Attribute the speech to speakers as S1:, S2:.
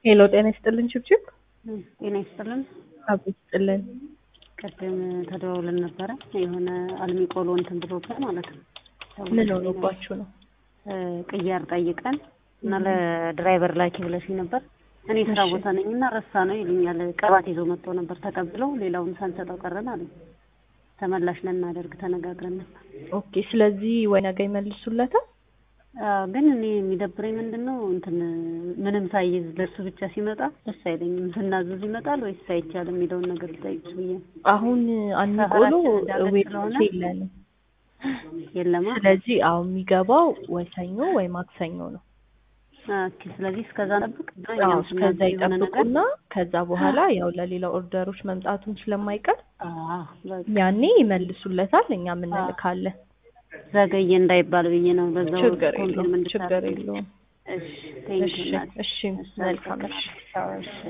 S1: ሄሎ ጤና ይስጥልን ችብችብ
S2: ጤና ይስጥልን።
S1: አብ ይስጥልን።
S2: ቅድም ተደዋውለን ነበረ የሆነ አልሚ ቆሎ እንትን ብሎብን ማለት ነው።
S1: ምን ሆኖባችሁ ነው?
S2: ቅያር ጠይቀን እና ለድራይቨር ላኪ ብለሽኝ ነበር። እኔ ስራ ቦታ ነኝ እና ረሳ ነው ይሉኛል። ቅባት ይዞ መጥቶ ነበር ተቀብለው ሌላውን ሳንሰጠው ቀረን አለ። ተመላሽ ልናደርግ ተነጋግረን ነበር።
S1: ኦኬ ስለዚህ ወይ ነገ ይመልሱለታል።
S2: አዎ፣ ግን እኔ የሚደብረኝ ምንድን ነው እንትን ምንም ሳይዝ ለሱ ብቻ ሲመጣ ደስ አይለኝም። ስናዘዝ ይመጣል ወይስ አይቻልም የሚለውን ነገር ልጠይቅሽ ብዬ ነው።
S1: አሁን አንቆሎ
S2: ሰፈራችን እንዳለ
S1: ዌብሳይት
S2: ስለሆነ
S1: የለንም።
S2: የለማ።
S1: ስለዚህ አሁን የሚገባው ወይ ሰኞ ወይ ማክሰኞ ነው።
S2: ኦኬ፣ ስለዚህ እስከዛ ጠብቅ።
S1: አዎ
S2: እኛም
S1: እስከዛ
S2: ስናዘዝ የሆነ ነገር
S1: ይጠብቁና ከዛ በኋላ ያው ለሌላ ኦርደሮች መምጣቱም ስለማይቀር
S2: አዎ፣ በቃ
S1: ያኔ ይመልሱለታል፣ እኛም እንልካለን።
S2: ዘገየ እንዳይባል ብዬ ነው። በዛው
S1: ችግር
S2: ኮንፊርም
S1: የለውም፣
S2: እንድታደርግ።
S1: ችግር የለውም።
S2: እሺ፣ ቴንክ
S1: እሺ
S2: ዩ እናቴ።
S1: እሺ፣
S2: እሺ፣
S1: መልካም እሺ።
S2: አመሰግናለሁ። እሺ